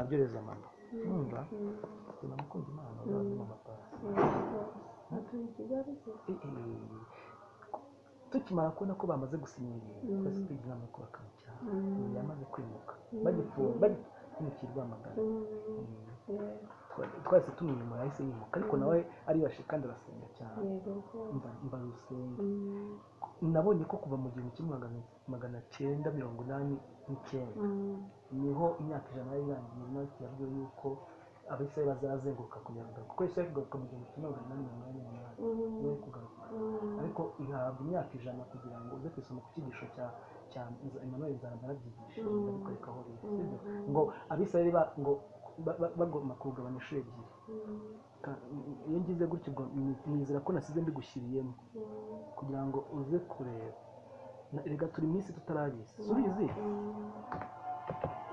abyereza mama urumva tuna mukunda imana uzazima amapasi tukimara kubona ko bamaze gusinyira twese tugira inama yo kubakamucyaha ubu yamaze kwimuka bagipfumukira rwamagana twese tumwiyuma yahise yimuka ariko nawe aribashe kandi arasenga cyane mba rusenga nabonye ko kuva mu gihumbi kimwe magana- magana cyenda mirongo inani n'icyenda niho imyaka ijana yari irangiye natwe yabwiwe yuko abisirayeli bazazenguruka kujya kugaruka kuko isirayeli kugaruka mu gihumbi kimwe magana inani mirongo inani n'umunani niwe kugaruka ariko ihabwa imyaka ijana kugira ngo uze kwisoma ku cyigisho cya cya Emmanuel Nzaramba yarabyigishe ndabikwereka aho rero sibyo ngo abisirayeli ba- ngo ba- ba- bagomba kugabana inshuro ebyiri Ka- iyo ngize gutya ubwo ni- nizera ko nasize mbigushyiriyemo kugira ngo uze kureba Na- erega turi mu isi tutarabizi subizi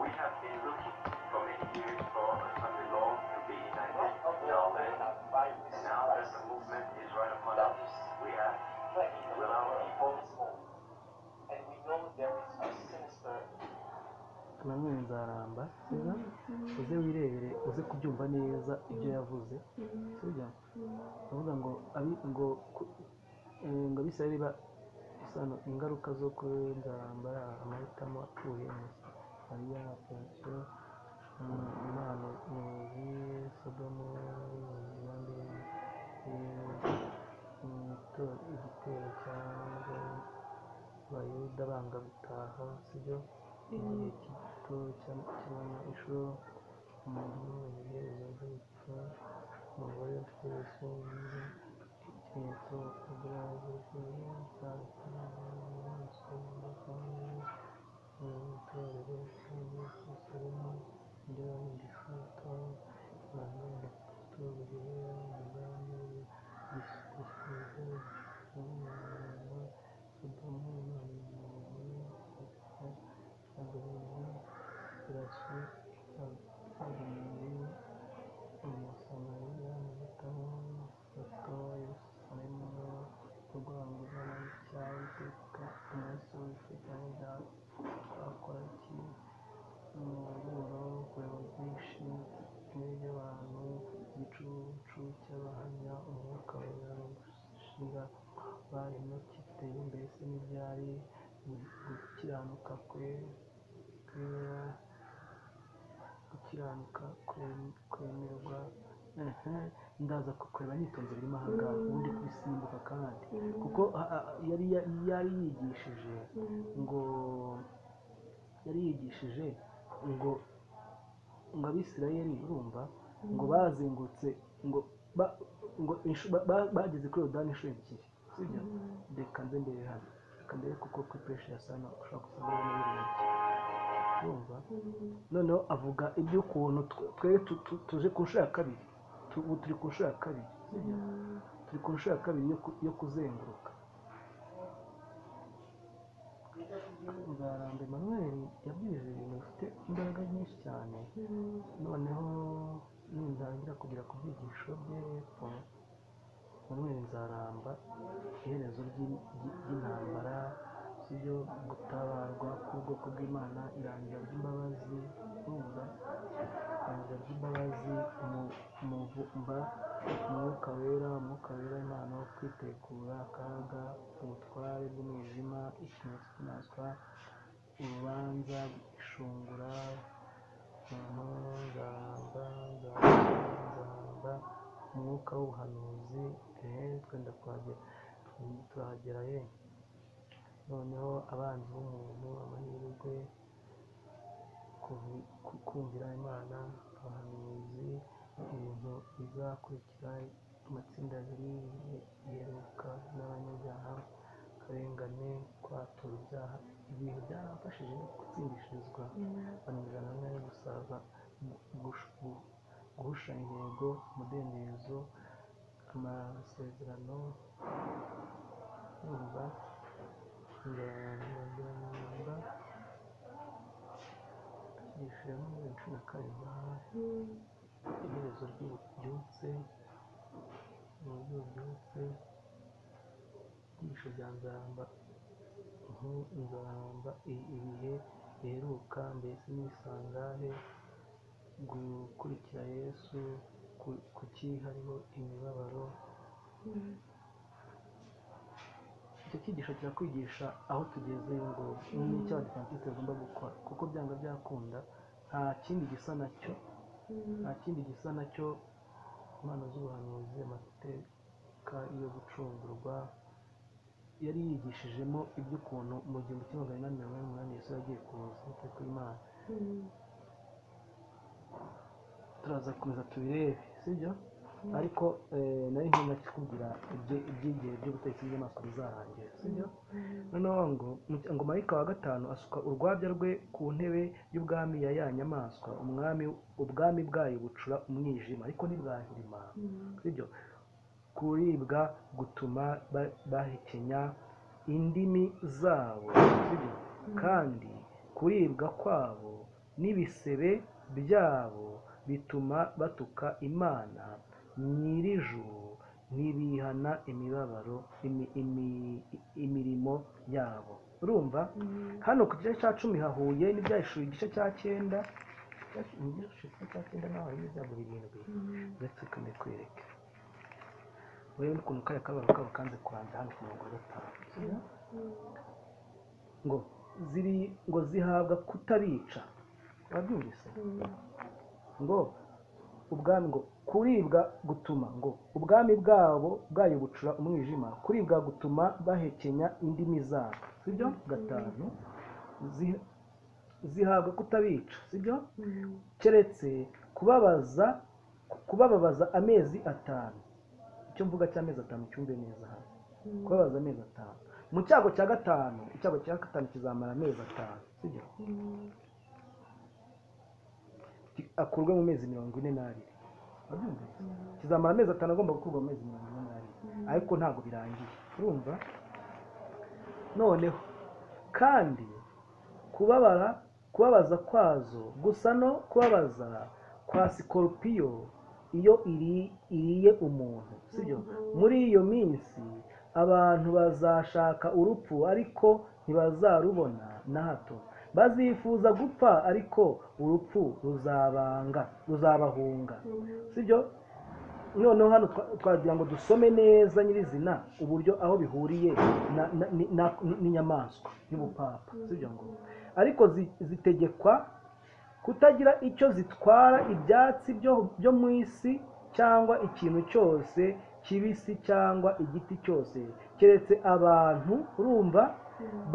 We have been looking for many years for the law to be united in our land. And now that the movement is right upon us, we have will our people nanone nzaramba sibyo uze wirebere uze kubyumva neza ibyo yavuze sibyo avuga ngo abi ngo ku- eh, ngo abisirayeli ba isano ingaruka zo kuri nzaramba amahitamo apfuye mariya apfuye imana muzi sodomu yandi igitero cyangwa abayuda banga gutaha sibyo igihe gito cy'abana inshuro umuntu w'umuhereza gupfa umugore ufite ubusungu ikimenyetso ubwazo itorero cyangwa kusuramo ibyo bagifata abantu batatu bireba umugambi gisubizo n'umwana sodomu n'umugore barimo kiteye mbese n'ibyari gukiranuka kwe kwemera gukiranuka kwem- kwemerwa Ehe, ndaza kukureba nitonze birimo ahangaha ubundi kubisimbuka kandi kuko a- a- yari ya- yari yigishije ngo yari yigishije ngo ngo abisirayeli urumva ngo bazengurutse ngo ba- ngo inshu- ba- ba- bageze kuri yorodani inshuro ebyiri sibyo reka nze mbere hano reka mbere kuko kuri pereshi ya sana ushobora gusangamo n'ibintu urumva noneho avuga iby'ukuntu twe- twebwe tu- tu- tuje ku nshuro ya kabiri Tu- ubu turi ku nshuro ya kabiri sibyo? turi ku nshuro ya kabiri yo ku- yo kuzenguruka nzaramba emmanuel yabwirije ibintu bifite imbaraga nyinshi cyane noneho nintangira kugera ku byigisho bye hepfo emmanuel nzaramba iherezo ry'i- ry'i- ry'intambara sibyo gutabarwa k'ubwoko bw'imana irangira ry'imbabazi numva irangira ry'imbabazi umu- umuvumba umwuka wera umwuka wera imana wo kwitekura akaga ubutware bw'umwijima ikimenyetso cy'inaswa urubanza ishungura umuntu nzaramba nzaramba nzaramba umwuka w'ubuhanuzi ehe twenda kuhagera Mm, turahagera ye noneho abanzi b'umuntu amahirwe kuvi- ku- kumvira imana abahanuzi ibintu bizakurikira amatsinda abiri ye- yeruka n'abanyabyaha akarengane kwatura ibyaha ibintu byarafashije gutsindishirizwa bananirana nayo gusaza gu- gush- gu- guhusha intego umudendezo amasezerano yumva ndaramba yishyura muri cumi na karindwi iherezo ry'ububyutse uburyo bubyutse ibyigisho bya nzaramba inkuru nzaramba i- ibihe biheruka mbese n'ibisangahe gukurikira yesu ku- kuki hariho imibabaro icyo cyigisho kirakwigisha aho tugeze ngo n'icyo abadivantisite bagomba gukora kuko byanga byakunda nta kindi gisa nacyo nta kindi gisa nacyo impano z'ubuhanuzi amateka yo gucungurwa yari yigishijemo iby'ukuntu mu gihumbi kimwe magana inani mirongo inani n'umunani yesu yagiye kuza n'ukuri kw'imana turaza gukomeza tubirebe sibyo ariko eh, nari nkunda kikubwira ibyo- ibyigere byo gutekereza inyamaswa bizarangira sibyo noneho ngo mu- ngo marayika wa gatanu asuka urwabya rwe ku ntebe y'ubwami ya ya nyamaswa umwami ubwami bwayo bucura umwijima ariko ntibwahirima sibyo kuribwa gutuma ba- bahekenya indimi zabo sibyo kandi kuribwa kwabo n'ibisebe byabo bituma batuka imana nyir'ijuru ntibihana imibabaro imi- imi- imirimo yabo urumva hano ku gice cya cumi hahuye n'ibyahishuwe igice cya cyenda Ibyahishuwe- ibyahishuwe igice cya cyenda naho harimo ibyago birindwi ndetse kanakwereke urebe n'ukuntu kariya kabaro kabo kanze kurangira hano ku mirongo gatanu ngo ziri ngo zihabwa kutabica urabyumvise ngo ubwami ngo kuribwa gutuma ngo ubwami bwabo bwayo bucura umwijima kuribwa gutuma bahekenya indimi zabo sibyo gatanu Zi- zihabwa kutabica sibyo keretse kubabaza kubababaza amezi atanu icyo mvuga cy'amezi atanu cyumve neza hano kubabaza amezi atanu mu cyago cya gatanu icyago cya gatanu kizamara amezi atanu sibyo Ki- akurwe mu mezi mirongo ine n'abiri Wabyumvise? kizamara amezi atanu agomba gukurwa mu mezi mirongo ine n'abiri ariko ntabwo birangiye urumva noneho kandi kubabara kubabaza kwazo gusa no kubabaza kwa sikoropiyo iyo iri- iriye umuntu sibyo muri iyo minsi abantu bazashaka urupfu ariko ntibazarubona na hato bazifuza gupfa ariko urupfu ruzabanga ruzabahunga sibyo noneho hano twa- twagira ngo dusome neza nyirizina uburyo aho bihuriye na- na- ni- na- ni- n'inyamaswa y'ubupapa sibyo ngo ariko zi- zitegekwa kutagira icyo zitwara ibyatsi byo, byo mu isi cyangwa ikintu cyose kibisi cyangwa igiti cyose keretse abantu urumva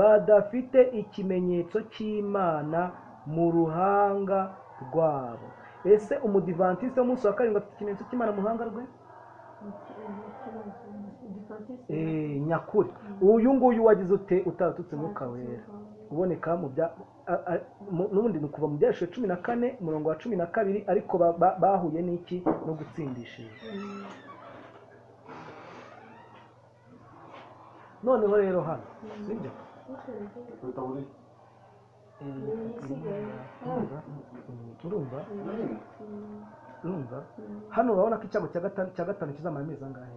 badafite ikimenyetso cy'imana mu ruhanga rwabo ese umudivantisite w'umunsi wa karindwi afite ikimenyetso cy'imana mu ruhanga rwe Eh, nyakuri uyu nguyu wagize ute utatutse umwuka wera uboneka mu bya a- a- mu- n'ubundi ni ukuva mu byashusho cumi na kane umurongo wa cumi na kabiri ariko ba- ba- bahuye n'iki no gutsindishiriza noneho rero hano sibyo urumva urumva hano urabona ko icyago cya gatanu cya gatanu kizamara amezi angahe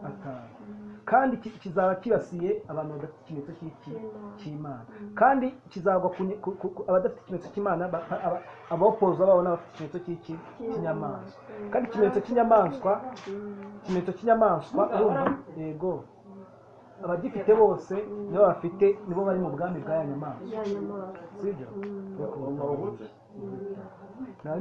atanu kandi ki- kizaba kibasiye abantu badafite ikimenyetso cy'iki- cy'imana kandi kizagwa ku nyi- ku- ku- ku- abadafite ikimenyetso cy'imana ba- aba- abapoza babo n'abafite ikimenyetso cy'iki cy'inyamaswa kandi ikimenyetso cy'inyamaswa ikimenyetso cy'inyamaswa urumva yego abagifite bose nibo bafite nibo bari mu bwami bwa ya nyamaswa sibyo nari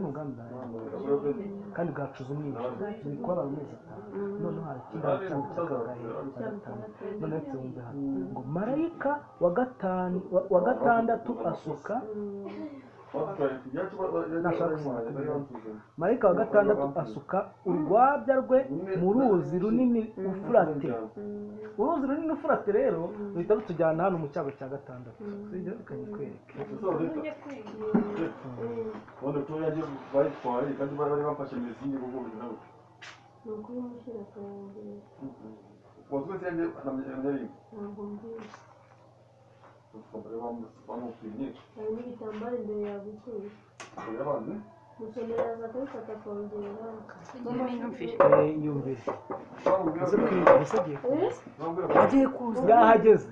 mu bwami bwa ya nyamaswa kandi bwacuza umwijima buri kubabara amezi atanu noneho harakindi haracyangutse akagahe agatanu noneho tuwumve hano ngo marayika wa gatanu wa- wa gatandatu asuka marayika wa gatandatu asuka urwabya rwe mu ruzi runini ufurate uruzi runini ufurate rero ruhita rutujyana hano mu cyago cya gatandatu sibyo bikanyikwereke hari n'ibitambaro imbere yawe bituye gusomeraza kubifata kongera yumvire ese kwirinda ese agiye kuza yahageze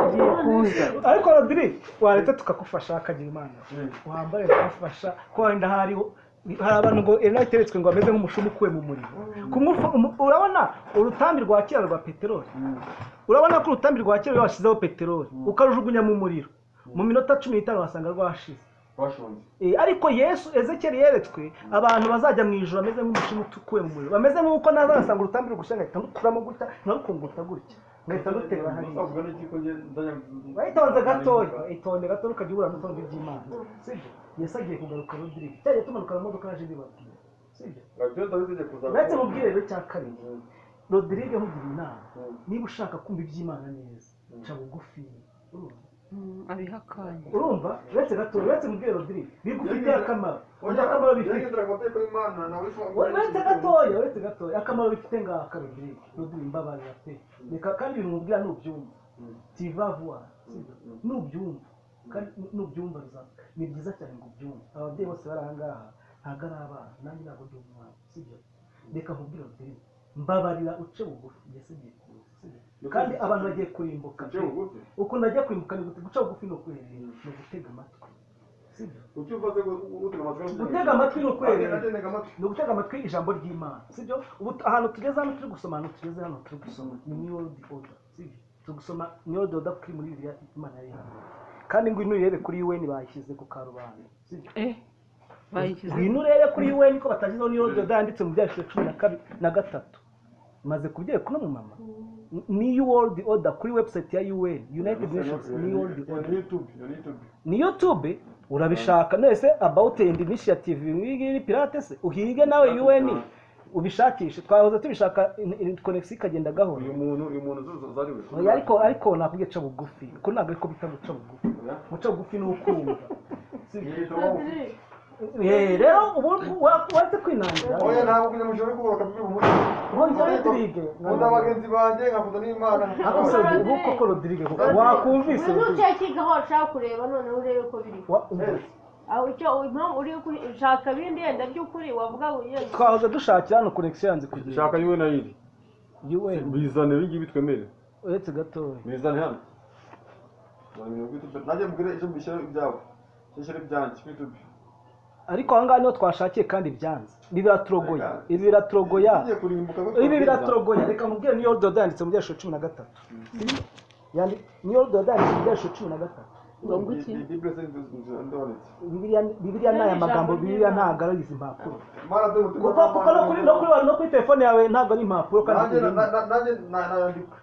ugiye kuza ariko radiri wareta tukagufasha akagira imana wambare tukagufasha ko wenda hariho hari abantu ngo erina iteretswe ngo ameze nk'umushumu ukuwe mu muriro Kumufa- umu- urabona urutambi rwa kera rwa peteroli urabona ko urutambi rwa kera washyizeho peteroli ukarujugunya mu muriro mu minota cumi n'itanu wasanga rwashize washonze Eh, ariko yesu ezekeri yeretswe abantu bazajya mu ijoro bameze nk'umushimu ukuwe mu muriro bameze nk'uko nazasanga urutambi rugusha ngahita ndukuramo gutya nkarukunguta gutya ngahita ndutera hariya Gusa ubwo n'igiko njye ndajya- wayitonze gatoya itonde gatoya ukajya ubura n'itonde ry'imana sibyo yesu agiye kugaruka rodirige cyari tumanuka mu modoka yaje bibabwira sibyo Radio David igiye kuza uretse mu bwiherero cya kabiri rodirige nkugiriye inama niba ushaka kumva iby'imana neza ca bugufi urumva abihakanye urumva uretse gatoya uretse mu bwiherero rodirige bigufitiye akamaro Oya, akamaro bifite yagendera ku mategeko y'Imana nawe se wambaye- uretse gatoya uretse gatoya akamaro bifite ngaha karudirike n'uduha imbabarira pe reka kandi ibintu mubwira nubyumva tiva vuba nubyumva kandi nubyumva biza- ni byiza cyane ngo ubyumve ababyeyi bose bari aha ngaha ntabwo ari abana nanjye ntabwo ndi umwana sibyo reka nkubwire udirike mbabarira uce bugufi mbese ngiye kuza sibyo? kandi abantu bagiye kurimbuka Uce bugufi? ukuntu agiye kurimbuka ni gute guca bugufi ni ukwerera ni ugutega amatwi sibyo Ucyumva se ngo utega amatwi Gutega amatwi ni ukwera. Nanjye nategaga amatwi. ni ugutega amatwi ijambo ry'imana sibyo ubu t- ahantu tugeze hano turi gusoma ahantu tugeze hano turi gusoma ni new world order sibyo turi gusoma new world order kuri muri biriya imana yari hano kandi ngo urebe kuri un bayishyize ku karubanda sibyo eh bayishyize ngwino urebe kuri un ko batashyizeho new world order yanditse mu byahise cumi na kabi- na gatatu maze kubyereka uno mumama ni world order kuri website ya un united nations new world Ya order YouTube, ya YouTube. ni youtube urabishaka nese about and initiative ngiri pirate se uhige nawe un ubishakishe twahoze tubishaka konex ikagenda gahoro Uyu muntu uyu muntu zo- zari we. Oya, ariko ariko nakubwiye ca bugufi ko ntabwo ariko bita guca bugufi Oya. guca bugufi ni ukumva Si- Yitwa wa- Padiri, Eh, rero ubu wa- waretse kwinangira Oya ntabwo kujya mu ijoro ari kubaka bibi umuco. Nkongera Rodrigue. Nkunda bagenzi banjye nkakunda n'Imana. Akose ubu koko Rodrigue koko wakumvise buri Rodrigue. mucyo kigaho ushaka kureba noneho urebe ko biri Wa- umva. aho icyo impamvu uri kuri ushaka ibindi yenda by'ukuri wavuga ngo yenda twahoze dushakira hano konexiyo yanze kugira Shaka yuwe na yiri. un Bizane ibingibi twemere. uretse gatoya Bizane hano. Wamenya kuri YouTube. Nanjye mbwire icyo mbishyira ibyabo. Icyo nshyira ibyanjye kuri YouTube. ariko aha ngaha niho twashakiye kandi byanze ibi biraturogoya ibi biraturogoya Tugiye kurimbuka kuko ibi twabwiza. biraturogoya reka mubwire niyo dodo yanditse mu byashusho cumi na gatatu Yandi- niyo dodo yanditse mu byashusho cumi na gatatu ngo iki Bi- Bible says this is ndabonetse. Bibiliya- bibiliya ni aya magambo bibiliya ntabwo ari izi mpapuro Mara dore umutima kuko kuko no kuri no kuri wa- no kuri telefone yawe ntabwo ari impapuro kandi Nanjye na- zirimo. na- na- nanjye na- nayandika.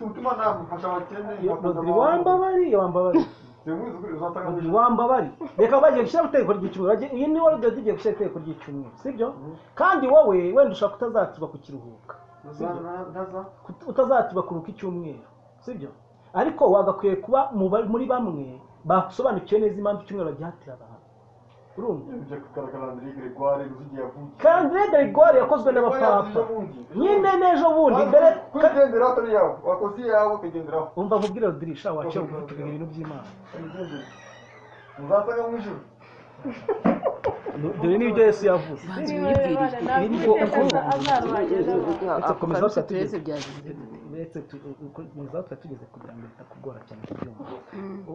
Umutima namufasha abakene. Iyo nkakunda Rodri abantu. wambabari wambabari Simuzi kuri uzatanga Rodri wishyura. wambabari reka bagiye gushyiraho itegeko ry'icyumweru bagiye- iyi ni wowe dodo igiye gushyiraho itegeko ry'icyumweru sibyo kandi wowe wenda ushaka utazakirwa ku kiruhuka Ntaza- nta- ntaza. Ut- utazakirwa kuruka icyumweru sibyo ariko wagakwiye kuba mu ba- muri bamwe basobanukiwe neza impamvu icyumweru bagihatira abantu urumva Bijya kugaragara André Gregoire Rujugira yavukiye. kandi rege rigwari yakozwe n'abapapa nyine n'ejo bundi mbere kwigenderaho atari yawe wakoze iyawe ukagenderaho umva nkubwire rodirisha wacu uvuga ibintu by'imana uzasanga mu ijuru dore n'ibyo yesu yavuze banze uyibwirije nawe Ibi ni bwo utekereza ko azabanye n'abantu Ako ako karuta karuta tugeze. tureze byagize uretse muzaho tuba tugeze ku bya mbere bitakugora cyane kubyumva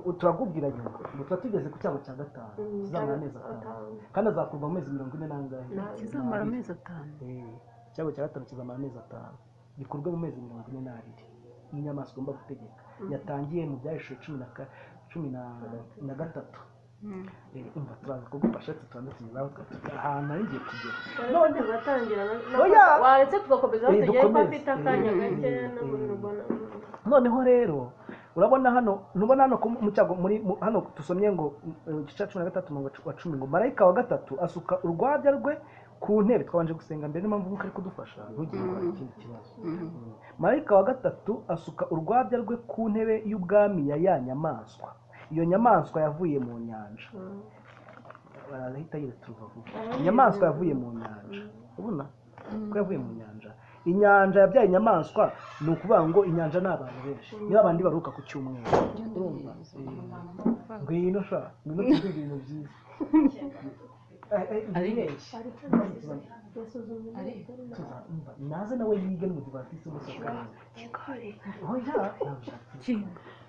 U- turakubwira nyuma ngo tuba tugeze ku cyago cya gatanu Mm, kizamara cyangwa amezi atanu atanu. kandi azakurwa mu mezi mirongo ine n'angahe kizamara amezi atanu Eh, icyago cya gatanu kizamara amezi atanu gikorwe mu mezi mirongo ine n'abiri n'inyamaswa igomba gutegeka yatangiye mu byahishije cumi na ka- cumi na- na gatatu Eh, umva turaza kugufasha tutandukanye ahantu ari ngiye kugera none batangira na- na- Oya. waretse tugakomeza aho Eh, tugera ko dukomeze. afite akanya Eh, gake eh, no mu bintu eh. mbona noneho rero urabona hano ntubona hano ku- mu cyago muri mu- hano dusomye ngo mu gice cya cumi na gatatu umurongo wa cumi ngo marayika wa gatatu asuka urwabya rwe ku ntebe twabanje gusenga mbere niyo mpamvu nk'uko ari kudufasha ntugire ngo hari ikindi kibazo Mm. marayika wa gatatu asuka urwabya rwe ku ntebe y'ubwami ya ya nyamaswa iyo nyamaswa yavuye mu nyanja barahita yiretse urubavu inyamaswa yavuye mu nyanja ubona ko yavuye mu nyanja inyanja yabyaye inyamaswa ni ukuvuga ngo inyanja ni abantu benshi niba abandi baruhuka ku cyumweru urumva Eh, ngwino sha ngwino tuvuge ibintu byiza Ari- ibireshya tuzamva naze nawe yige mu divatisi umusoka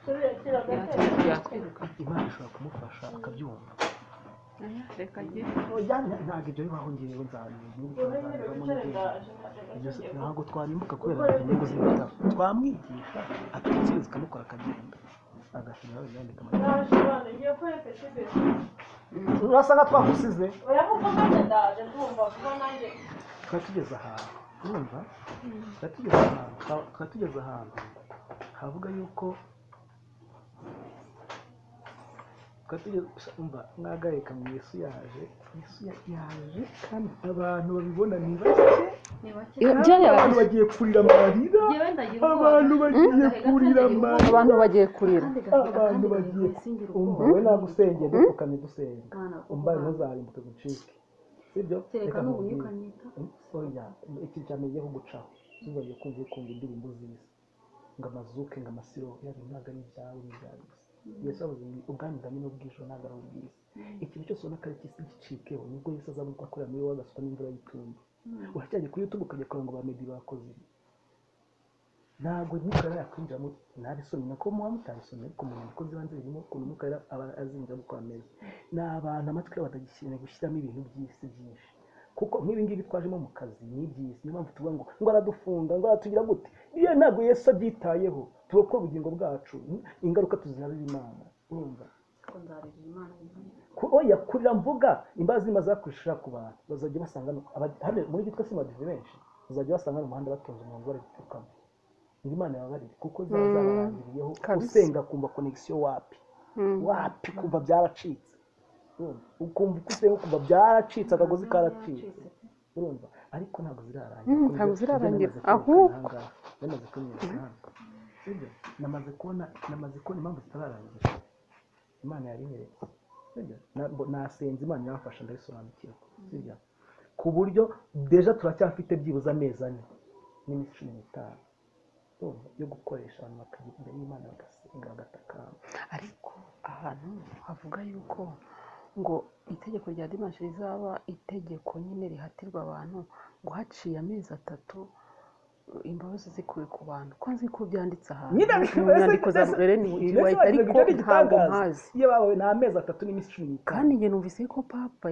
oya kinga yakwirukana imana ishobora kumufasha akabyumva Oya, reka ajye oya nta- ntabwo ibyo bibaho ngewe nzabibona ntabwo twarimuka kubera inyungu z'ibitabo twamwigisha atekereza ikamukora akagenda agashiraho yandika amagambo urasa nka twagusize tukaba tugeze ahantu urumva tukaba tugeze ahantu tukaba tugeze ahantu havuga yuko tukaba tugeze umva mwagarika mu yesu yaje yesu ya- yaje kandi abantu babibona ni bake kandi abantu bagiye kurira amarira abantu bagiye kurira amarira abantu bagiye kurira abantu bagiye umva we nagusengeye ndapfukamye dusenga umva ntuzarimbuke gucike sibyo reka nkubwire oya iki cyamenyeho gucaho tuzagiye kumva ukunda indirimbo z'isi ngo amazuke ngo amasiro yari ntabwo ari ibyawe ni ibyawe gusa yesu avuze ngo ubwami bwawe n'ubw'ijoro ntabwo ari ubw'isi ikintu cyose ubona ko ari cy'isi gicikeho nibwo yesu azamuka akorera muri wowe agasuka n'imvura y'itumba urajyanye kuri youtube ukajya kureba ngo ba medi bakoze ibi ntabwo imikara yakwinjiramo ntabisomye nako muba mutabisomye ariko mu nyandiko z'ibanze birimo ukuntu umukara aba azinjiramo uko ameze ni abantu amatwi yabo batagikeneye gushyiramo ibintu by'isi byinshi kuko nk'ibi ngibi twajemo mu kazi ni iby'isi niyo mpamvu tuvuga ngo ngo aradufunga ngo aratugira gute iyo ntabwo yesu abyitayeho turokora ubugingo bwacu ingaruka tuzihabira imana urumva Ku- oya kurira mvuga imbabazi zimaze kushira ku bantu bazajya basanga no- aba- hano muri gitwe si madive benshi bazajya basanga hano mu muhanda batonze umurongo bari gutukamo ngo imana yababarire kuko zaba zabarangiriyeho usenga kumva konegisiyo wapi wapi kumva byaracitse urumva ukumva uko usenga kumva byaracitse akagozi karacitse urumva ariko ntabwo zirarangira Mm, kuko ntabwo ibyo- zirarangira. ibyo namaze kwerekana Ahubwo. ahangaha, namaze kubimenya ahangaha. Sibyo? namaze kubona namaze kubona impamvu zitararangira imana yabinyeretse sibyo Na- mbo- nasenze imana yamfasha ndabisobanukirwa sibyo ku buryo deja turacyafite byibuze amezi ane n'iminsi cumi n'itanu urumva, yo gukoresha abantu bakajya imbere y'imana bagasenga bagatakamba ariko ahantu havuga yuko ngo itegeko rya dimashi rizaba itegeko nyine rihatirwa abantu ngo haciye amezi atatu imbabazi zikuwe ku bantu ko nzi ko byanditse ahantu nyine mu nyandiko za murere ni mbese wayizi ariko wagira ngo ntabwo igitangaza. mpazi iyo babawe ni amezi atatu n'iminsi cumi n'itanu kandi njye numvise ko papa